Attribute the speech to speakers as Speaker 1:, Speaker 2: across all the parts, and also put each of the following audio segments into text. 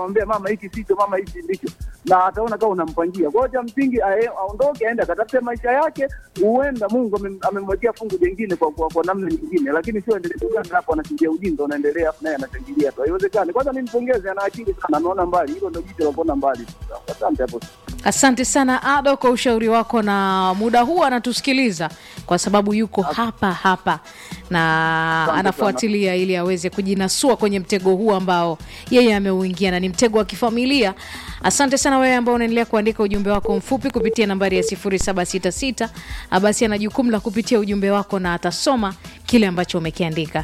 Speaker 1: mwambia mama hiki sicho, mama hiki ndicho, na ataona kama unampangia. Kwa hiyo cha msingi ae- aondoke, aende akatafute maisha yake, huenda Mungu amem- amemwekea fungu jingine kwa, kwa, kwa namna nyingine, lakini sio endelee kuganda hapo, anachingia ujinga unaendelea, afu naye anachangilia tu, haiwezekani. Kwanza nimpongeze, ana akili sana, anaona mbali, hilo ndio jicho la kuona mbali. Asante hapo.
Speaker 2: Asante sana Ado kwa ushauri wako, na muda huu anatusikiliza kwa sababu yuko hapa hapa na
Speaker 1: Asante
Speaker 2: anafuatilia ili aweze kujinasua kwenye mtego huu ambao yeye ameuingia na ni mtego wa kifamilia. Asante sana wewe ambao unaendelea kuandika ujumbe wako mfupi kupitia nambari ya 0766. Basi ana jukumu la kupitia ujumbe wako na atasoma kile ambacho umekiandika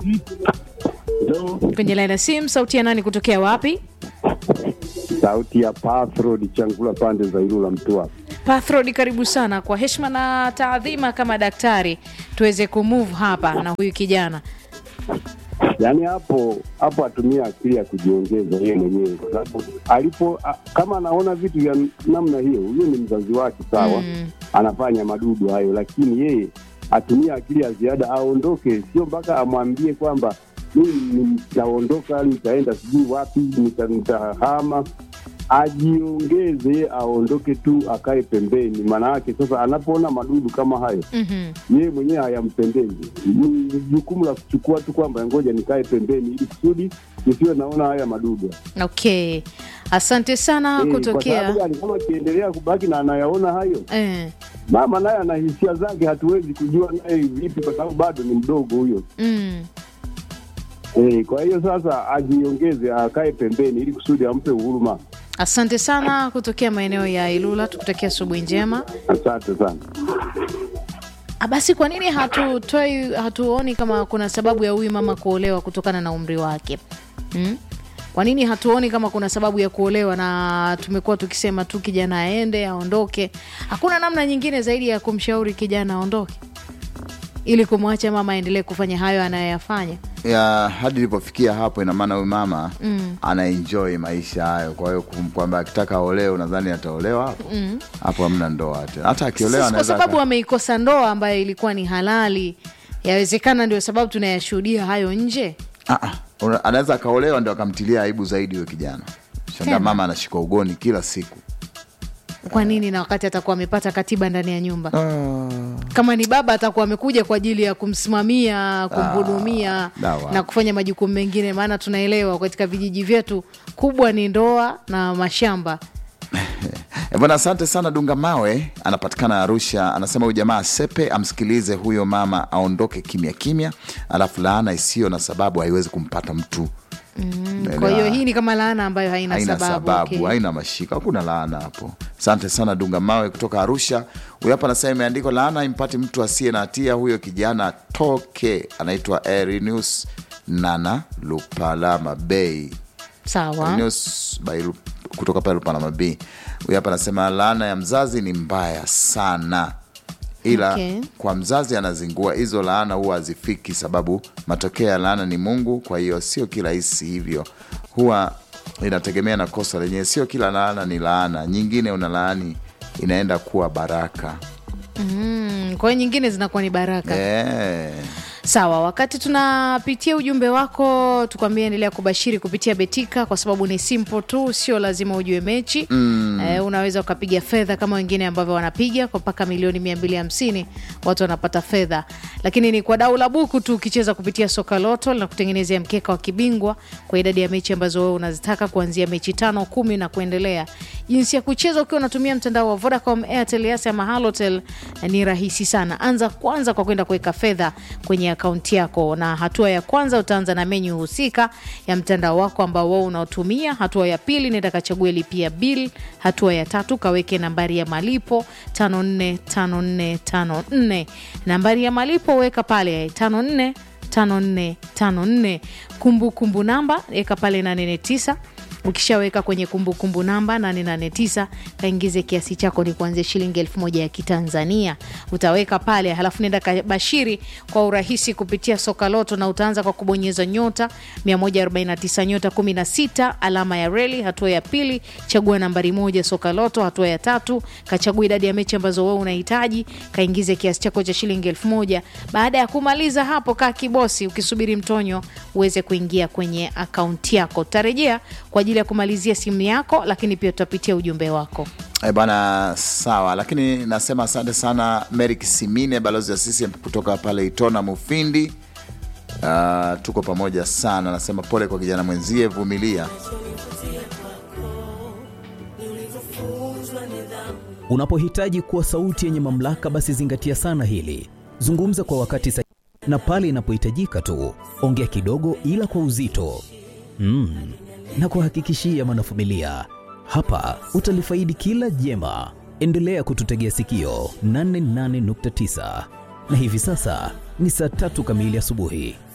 Speaker 2: kwenye laini ya simu. Sauti ya nani kutokea wapi?
Speaker 3: Sauti ya Pathrod Changula pande za Ilula Mtua.
Speaker 2: Pathrod, karibu sana. Kwa heshima na taadhima, kama daktari, tuweze kumove hapa na huyu kijana.
Speaker 3: Yaani hapo hapo atumia akili ya kujiongeza yeye mwenyewe, kwa sababu alipo a, kama anaona vitu vya namna hiyo, huyo ni mzazi wake sawa,
Speaker 2: Mm.
Speaker 3: anafanya madudu hayo, lakini yeye atumia akili ya ziada, aondoke, sio mpaka amwambie kwamba mimi nitaondoka, nitaenda sijui wapi, nita- nitahama. Ajiongeze, aondoke tu, akae pembeni. Maana yake sasa, anapoona madudu kama hayo
Speaker 2: Mhm.
Speaker 3: yeye mwenyewe hayampendezi. Ni jukumu la kuchukua tu kwamba ngoja nikae pembeni ili kusudi nisiwe naona haya madudu.
Speaker 2: Okay, asante sana
Speaker 3: Eh, Kwa
Speaker 2: kutokea
Speaker 3: sababu gani? Kama akiendelea kubaki na anayaona hayo,
Speaker 2: eh.
Speaker 3: mama naye ana hisia zake, hatuwezi kujua naye vipi, kwa sababu bado ni mdogo huyo.
Speaker 2: mm.
Speaker 3: Eh, kwa hiyo sasa ajiongeze, akae pembeni ili kusudi ampe huruma.
Speaker 2: Asante sana kutokea maeneo ya Ilula, tukutakia asubuhi njema.
Speaker 3: Asante sana.
Speaker 2: Ah, Basi kwa nini hatutoi hatuoni kama kuna sababu ya huyu mama kuolewa kutokana na umri wake hmm? Kwa nini hatuoni kama kuna sababu ya kuolewa, na tumekuwa tukisema tu kijana aende aondoke? Hakuna namna nyingine zaidi ya kumshauri kijana aondoke ili kumwacha mama aendelee kufanya hayo anayoyafanya.
Speaker 4: ya hadi ilipofikia hapo, ina maana huyu mama
Speaker 2: Mm.
Speaker 4: anaenjoy maisha hayo. Kwa hiyo kum- kwamba akitaka aolewe, unadhani ataolewa hapo hapo? Hamna ndoa tena, hata akiolewa
Speaker 2: Sasa kwa
Speaker 4: anaweza
Speaker 2: sababu
Speaker 4: aka-
Speaker 2: ameikosa ndoa ambayo ilikuwa ni halali, yawezekana ndio sababu tunayashuhudia hayo nje.
Speaker 4: Ah, ah, una- anaweza akaolewa ndio akamtilia aibu zaidi huyo kijana. Shanga
Speaker 2: Tena.
Speaker 4: mama anashika ugoni kila siku.
Speaker 2: Kwa nini? Na wakati atakuwa amepata katiba ndani ya nyumba kama ni baba atakuwa amekuja kwa ajili ya kumsimamia kumhudumia
Speaker 4: dawa.
Speaker 2: na kufanya majukumu mengine, maana tunaelewa katika vijiji vyetu kubwa ni ndoa na mashamba.
Speaker 4: E bwana, asante sana. Dunga Mawe anapatikana Arusha, anasema huyu jamaa sepe, amsikilize huyo mama, aondoke kimya kimya, alafu laana isiyo na sababu haiwezi kumpata mtu.
Speaker 2: Kwa hiyo hii ni kama laana ambayo haina,
Speaker 4: haina
Speaker 2: sababu,
Speaker 4: sababu,
Speaker 2: okay.
Speaker 4: haina mashiko, hakuna laana hapo. Asante sana Dunga Mawe kutoka Arusha. Huyu hapa anasema imeandikwa, laana impati mtu asiye na hatia, huyo kijana toke. Anaitwa Erinus Nana Lupalama Bei
Speaker 2: Sawa.
Speaker 4: News by Lu- kutoka pale Lupanama B. Huyu hapa anasema laana ya mzazi ni mbaya sana, ila
Speaker 2: Okay.
Speaker 4: kwa mzazi anazingua hizo laana huwa hazifiki, sababu matokeo ya laana ni Mungu. Kwa hiyo sio kirahisi hivyo, huwa inategemea na kosa lenyewe. Sio kila laana ni laana, nyingine una laani inaenda kuwa baraka.
Speaker 2: Mm, kwa hiyo nyingine zinakuwa ni baraka.
Speaker 4: Eh.
Speaker 2: Sawa, wakati tunapitia ujumbe wako, tukwambia endelea kubashiri kupitia Betika kwa sababu ni simple tu, sio lazima ujue mechi mm. Eh, unaweza ukapiga fedha kama wengine ambavyo wanapiga kwa mpaka milioni mia mbili hamsini watu wanapata fedha, lakini ni kwa dau la buku tu. Ukicheza kupitia soka loto na kutengenezea mkeka wa kibingwa kwa idadi ya mechi ambazo wewe unazitaka kuanzia mechi tano, kumi na kuendelea. Jinsi ya kucheza ukiwa unatumia mtandao wa Vodacom, Airtel, Yas ama Halotel eh, ni rahisi sana. Anza kwanza kwa kwenda kuweka fedha kwenye akaunti yako, na hatua ya kwanza utaanza na menyu husika ya mtandao wako ambao wao unaotumia. Hatua ya pili nenda kachague lipia bill. Hatua ya tatu kaweke nambari ya malipo 545454 nambari ya malipo weka pale 54 5454 kumbukumbu namba weka pale 849 ukishaweka kwenye kumbukumbu namba 889 kaingize kiasi chako ni kuanzia shilingi elfu moja ya kitanzania utaweka pale halafu nenda kabashiri kwa urahisi kupitia soka loto na utaanza kwa kubonyeza nyota 149 nyota 16 alama ya reli hatua ya pili chagua nambari moja soka loto hatua ya tatu kachagua idadi ya mechi ambazo wewe unahitaji kaingize kiasi chako cha shilingi elfu moja baada ya kumaliza hapo kaa kibosi ukisubiri mtonyo uweze kuingia kwenye akaunti yako tarejea kwa ajili ya ya kumalizia simu yako lakini pia tutapitia ujumbe wako
Speaker 4: E bwana, sawa, lakini nasema asante sana Merik Simine, balozi wa CCM kutoka pale Itona Mufindi. Uh, tuko pamoja sana, nasema pole kwa kijana mwenzie, vumilia.
Speaker 5: Unapohitaji kuwa sauti yenye mamlaka, basi zingatia sana hili. Zungumza kwa wakati sahihi na pale inapohitajika tu. Ongea kidogo, ila kwa uzito mm. na kuhakikishia mwanafamilia, hapa utalifaidi kila jema. Endelea kututegea sikio 88.9 na hivi sasa ni saa tatu kamili asubuhi.